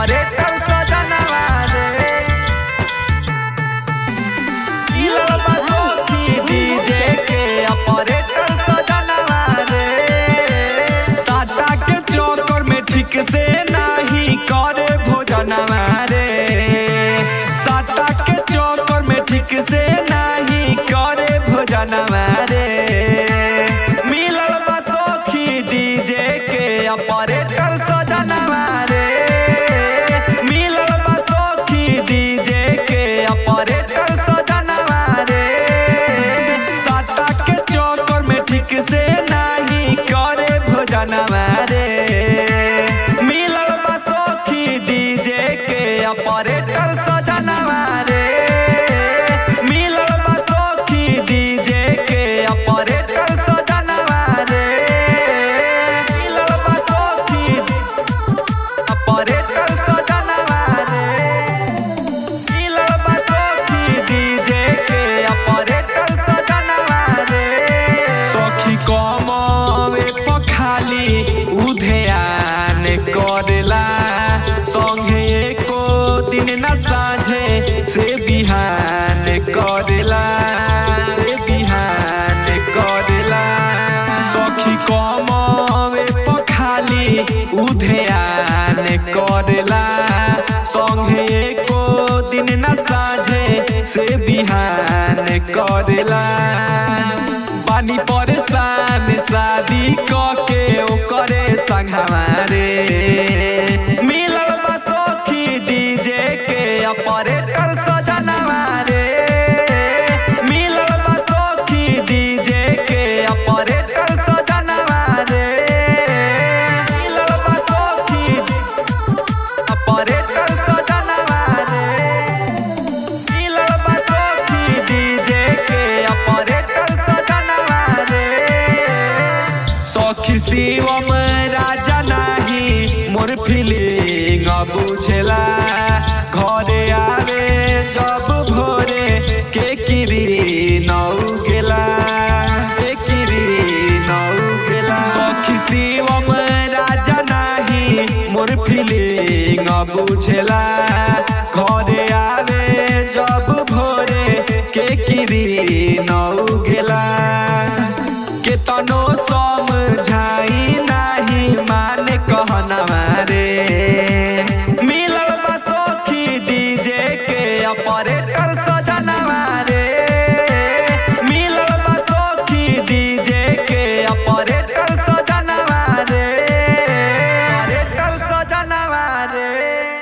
operator सजनवा रे मिलल बा सखी डीजे के ऑपरेटर सजनवा रे साटा के चौकर में ठीक से नाही करे भोजनवा रे साटा के चौकर में ठीक से नाही करे भोजनवा रे मिलल बा सखी डीजे के ऑपरेटर सजनवा रे मिलल बा सखी डीजे के ऑपरेटर सजनवा रे साटा के चौकर में ठीक से नाही करे भोजनवा रे मिलल बा सखी डीजे के ऑपरेटर सजनवा रे मिलल बा सखी डीजे के ऑपरेटर सजनवा रे मिलल बा सखी ऑपरेटर सजनवा रे मिलल बा सखी डीजे के ऑपरेटर सजनवा रे सखी कमवे पखाली उधेयान करेला संगे एको दिन न साझे से बिहान करेला से बिहान करेला सखी कमवे पखाली उधेयान करेला संगे एको दिन न साझे से बिहान करेला पानी परेशान शादी कके ओकरे संगवा रे मिलल बा सखी डीजे के ऑपरेटर सजनवा रे मिलल बा सखी डीजे के ऑपरेटर सजनवा रे मिलल बा सखी ऑपरेटर सजनवा रे मिलल बा सखी डीजे के ऑपरेटर सजनवा रे सखी शिवम राजा नाही मोर फीलिंग बुझेला घरे आवे जब भोरे के किरी नौ गेला के किरी नौ गेला सखी शिवम राजा नाही मोर फीलिंग बुझेला घरे आवे जब भोरे के किरी नौ गेला केतनो समझाई नाही माने